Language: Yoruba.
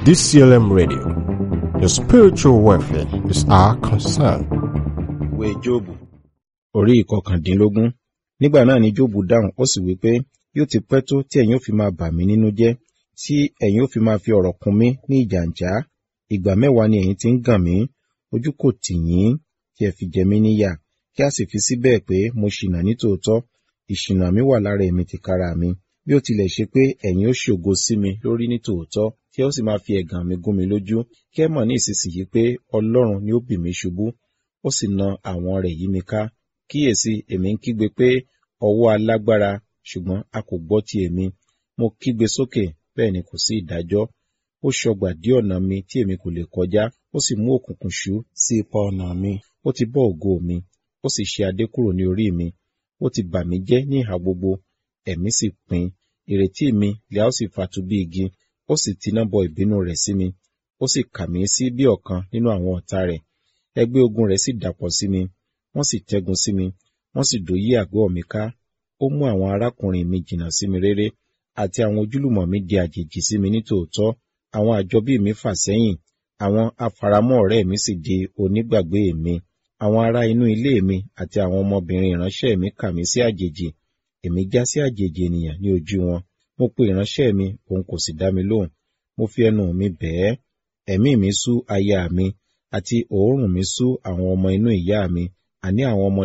DCLM Radio. Your spiritual welfare is our concern. ìwé jóòbù orí ìkọkàndínlógún nígbà náà ni jóòbù dáhùn ó sì wí pé yóò ti pẹ́ tó tí ẹ̀yin ó fi máa bà mí nínú jẹ́ tí ẹ̀yin ó fi máa fi ọ̀rọ̀ kún mí ní ìjàǹjá ìgbà mẹ́wàá ni ẹ̀yin ti ń gàn mí ojú kò tì yín kí ẹ fi jẹ mí níyà kí a sì fi síbẹ̀ pé mo ṣìnà nítòótọ́ ìṣìnà mi wà lára èmi tìkára mi bí ó tilẹ̀ ṣe pé ẹ̀yin ó ṣògo sí mi lórí nítòótọ́ kí ẹ ó sì máa fi ẹ̀gàn mi gún mi lójú kí ẹ mọ̀ ní ìsinsìnyí pé ọlọ́run ni ó bì mí ṣubú ó sì na àwọn rẹ̀ yí mi ká kíyèsí èmi ń kígbe pé ọwọ́ alágbára ṣùgbọ́n a kò gbọ́ ti èmi mo kígbe sókè bẹ́ẹ̀ ni kò sí ìdájọ́ ó ṣọgbà dí ọ̀nà mi tí èmi kò lè kọjá ó sì mú òkùnkùn ṣú sí ipa ọ̀nà mi ó ti bọ́ ògo mi ó sì ṣe adé kúrò ní orí mi ó ti bà mí jẹ́ ní ìhà gbogbo ẹ̀mí sì pin ìrètí mi lè a ó sì fatu bí igi ó sì tiná bọ ìbínú rẹ̀ sí mi ó sì kà mí sí bí ọ̀kan nínú àwọn ọ̀tá rẹ̀ ẹgbẹ́ ogun rẹ̀ sì dàpọ̀ sí mi wọ́n sì tẹ́gun sí mi wọ́n sì dòyí àgọ́ mi ká ó mú àwọn arákùnrin mi jìnnà sí mi réré àti àwọn ojúlùmọ̀ mi di àjèjì sí mi nítòótọ́ àwọn àjọbí mi fà sẹ́yìn àwọn afaramọ́ ọ̀rẹ́ mi sì di onígbàgbé mi àwọn ará inú ilé mi àti àwọn ọmọbìnrin ìránṣẹ́ mi kà mí sí àjèjì èmi já sí àjèjì ènìyàn ní ojú wọn mo pe ìránṣẹ́ mi òun kò sì dá mi lóhùn mo fi ẹnu mi bẹ̀ẹ́ ẹ̀mí mi sú aya mi àti òórùn mi sú àwọn ọmọ inú ìyá mi àní àwọn ọmọ